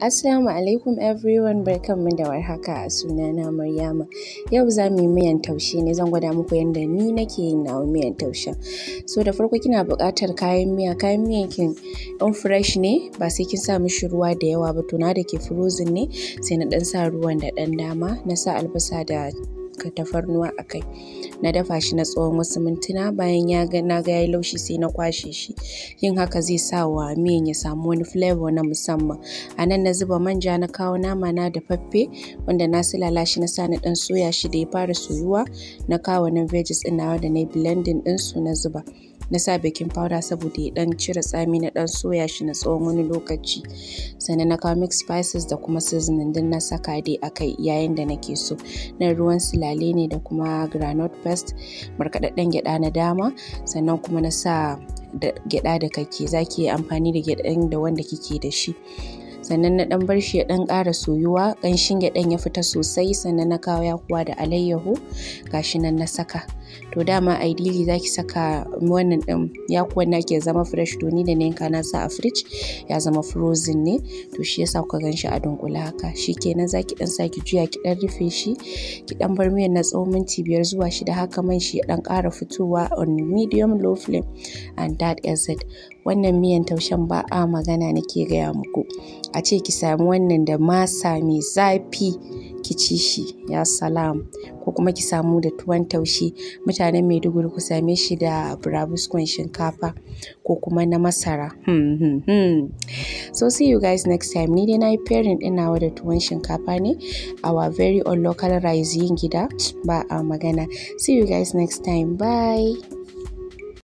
Assalamu alaikum everyone barkanmu da warhaka sunana Maryama. Yau za mu yi miyan taushe ne zan gwada muku yadda ni nake yin nawa miyan taushen. So da farko kina buƙatar kayan miya, kayan miyan kin in fresh ne ba sai kin sa mishi ruwa da yawa ba to na da ke frozen ne sai na ɗan sa ruwan da ɗan dama na sa albasa da tafarnuwa a kai. Na dafa shi na tsawon wasu mintuna bayan ya ga na ga yayi laushi sai na kwashe shi. Yin haka zai sa wa miyan ya samu wani flavour na musamman. A nan na zuba manja na kawo nama na dafaffe wanda na silala shi na sa na ɗan soya shi da ya fara soyuwa na kawo nan veggies ɗin nawa da na yi blending ɗinsu na zuba. na sa baking powder saboda ya dan cire tsami na dan soya shi na tsawon wani lokaci sannan na kawo mix spices da kuma seasoning din na saka dai akai yayin da nake so na ruwan silale ne da kuma groundnut paste markaɗaɗɗen gyaɗa na dama sannan kuma na sa da gyaɗa da kake zaki yi amfani da gyaɗan da wanda kike da shi sannan na ɗan bar shi ya ɗan ƙara soyuwa ƙanshin gyaɗan ya fita sosai sannan na kawo yakuwa da alayyahu gashi nan na saka to dama ideally zaki saka wannan ɗin yakuwan naki ya zama fresh to ni da na yanka na sa a fridge ya zama frozen ne to shi yasa kuka gan shi a dunkule haka shikenan zaki ɗan sa ki juya ki ɗan rufe shi ki ɗan bar miyan na tsawon minti biyar zuwa shida haka man shi ya ɗan ƙara fitowa on medium low flame and that is it wannan miyan taushen ba a magana nake gaya muku a ce ki sami wannan da masa mai zafi ki ci shi ya salam ko kuma ki samu da tuwon taushe mutanen maiduguri ku same shi da burabuskon shinkafa ko kuma na masara hmm, hmm, hmm. so see you guys next time ni dai na yi pairing ɗin nawa da tuwon shinkafa ne our very own local rice yin gida ba a magana see you guys next time bye